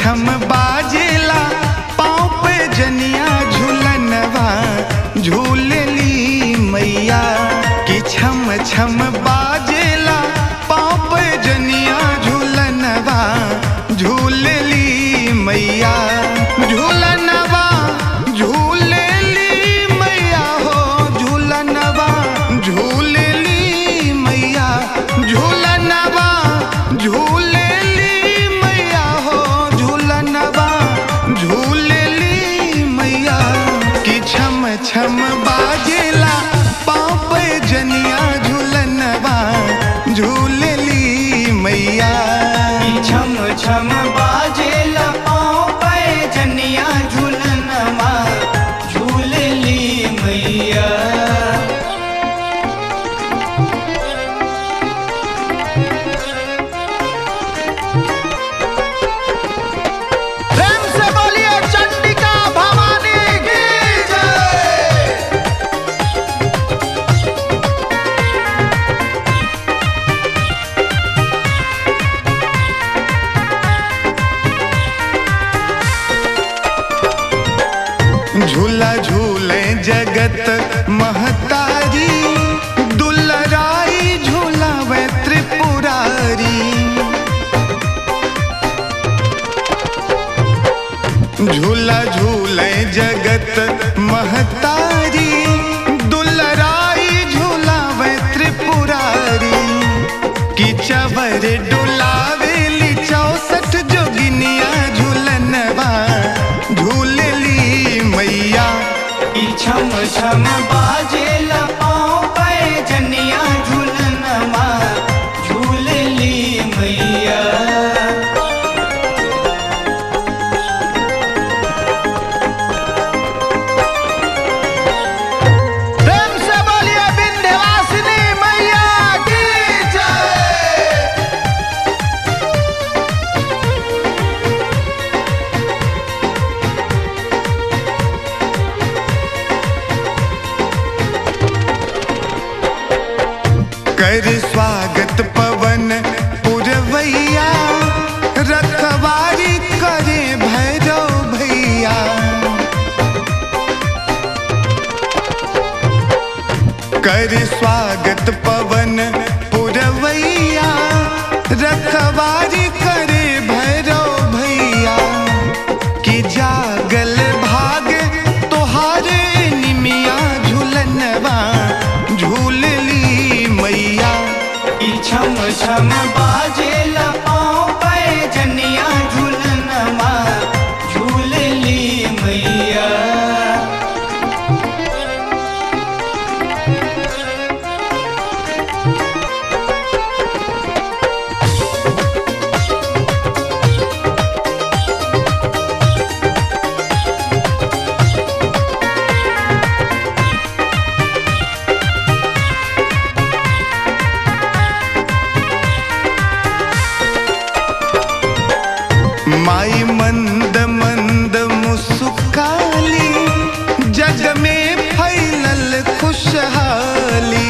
छम बाजेला पाँव पे जनिया झूलनवा झूलली मैया कि छम छम बाजेला पाँव पे जनिया झूलनवा झूलली मैया झूलनवा झूलली मैया हो झूलनवा झूलली मैया झूलनवा झूलली मैया हो झूलनवा झूलली मैया कि छम छम बाजेला पाँव पे जनिया झूलनवा झूलली मैया छम छम बाजेल पाँव पे जनिया झूलनवा झूलली मैया प्रेम से बोलिए चंडिका भवानी की जय झूला झूले जगत महतारी दुलराई झूलावे त्रिपुरारी झूला झूले जगत महतारी दुलराई झूलावे त्रिपुरारी कि चवर डुलावेली चौसठ जोगिनिया झूलनवा झूलली मैया ई छम छम बाजेल पाँव पे जनिया झूलनवा झूलली मैया प्रेम से बोलिए विंध्यवासिनी मैया की जय कर स्वागत पवन पुरवैया रखवारी करे भैरव भैया कर स्वागत पवन पुरवैया रखवारी करे भैरव भैया कि जागल भाग तोहारे निमिया झूलनवा झूलली मैया ई छम छम बाजेल पाँव पे जनिया झूलनवा झूलली मैया माई मंद मंद मुस्काली जग में फैलल खुशहाली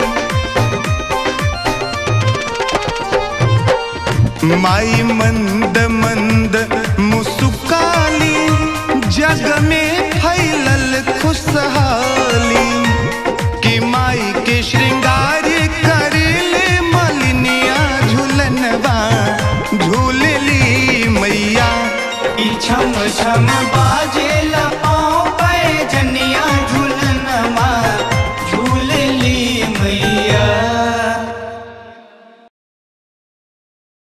माई मंद मंद मुस्काली जग में फैलल खुशहाली कि माई के श्रृंगार करले मलिनिया झूलनवा झूलली मैया ई छम छम बाजेल